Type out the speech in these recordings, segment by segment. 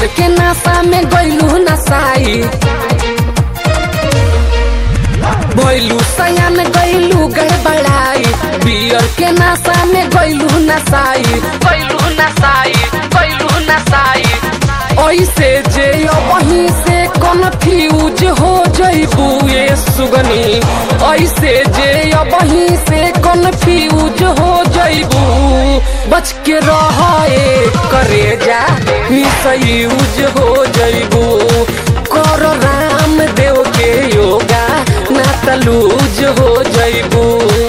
के नासा में गइलू नसाई भइलू सयान गइलू गड़बड़ाई बियर के नासा में गइलू नसाई गइलू नसाई गइलू नसाई ऐसे जे वहीं से कन्फ्यूज हो जइबू ये सुगनी ऐसे जे वहीं से कन्फ्यूज हो जइबू बच के रहे करे जा मिसयूज हो जइबू कर राम देव के योगा ना तलूज हो जइबू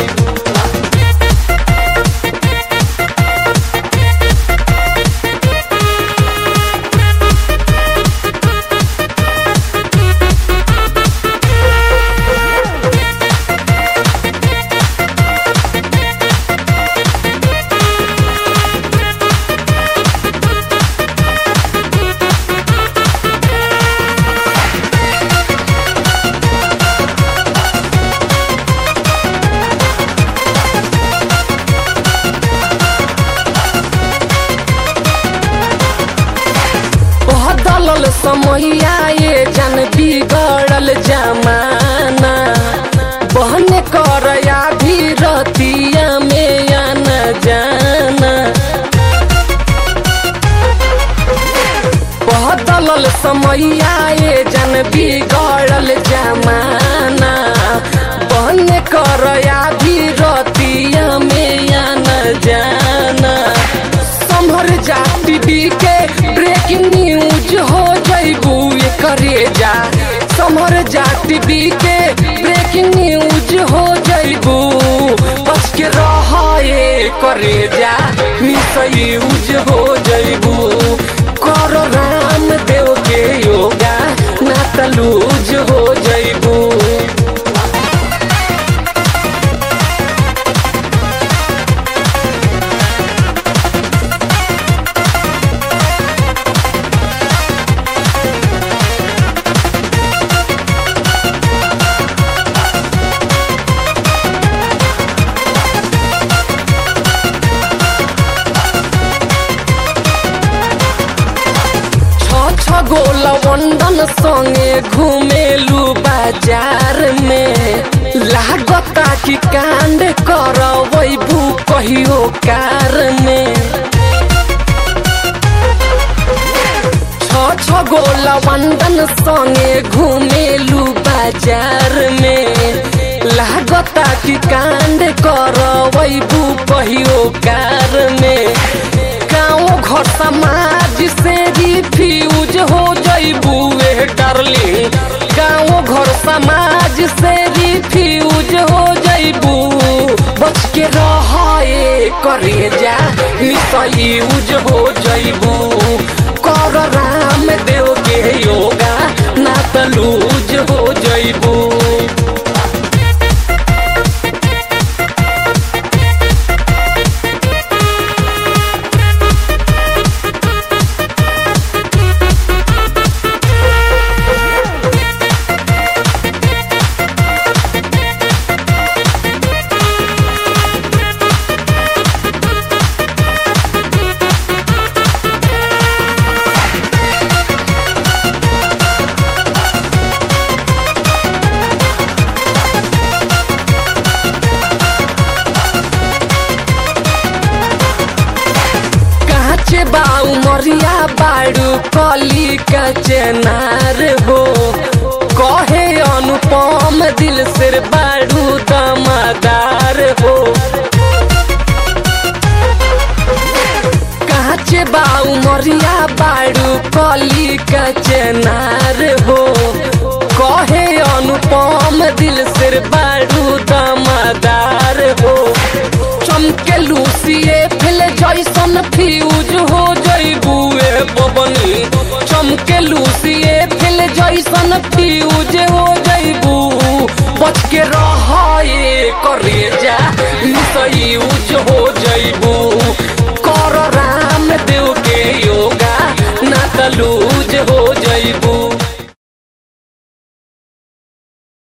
बदलल समैया ये जन बिगड़ल जमाना बहन कर भी रतिया में आना जाना बदलल समैया ये जन बिगड़ल जमाना बहन कर भी रतिया में आना जाना संभर जा टीवी के ब्रेकिंग न्यूज हो जइबू ये करे जा संभर जा टीवी के ब्रेकिंग न्यूज हो जइबू बच के रह ये करे जा मिसयूज हो जइबू कर राम देव के योगा ना तलूज हो जइबू छ छ गोल वंदन संगे घुमेलू बाजार में लागता कि कांड करबू कहियो कार में छ छ गोल वंदन संगे घुमेलू बाजार में लागता कि कांड करबू कहियो कार में गाँव घर समाज से रिफ्यूज हो जइबू ए डार्लिंग गाँव घर समाज से रिफ्यूज हो जइबू बच के रहे करे जा मिसयूज हो जइबू कर राम देव के योगा ना तलूज हो जइबू काचे बाऊ मरिया बाड़ू कली का चेनार हो कहे अनुपम दिल सिर बाड़ू दमादार हो काचे बाऊ मरिया बाड़ू कली का चेनार हो कहे अनुपम दिल सिर बाड़ू दमादार हो चमके लूसिए फिल जैसन फ्यूज हो जइबू ए बबनी चमके लूसिए फिल जैसन फ्यूज हो जइबू बच के रह करे जा मिसयूज हो जइबू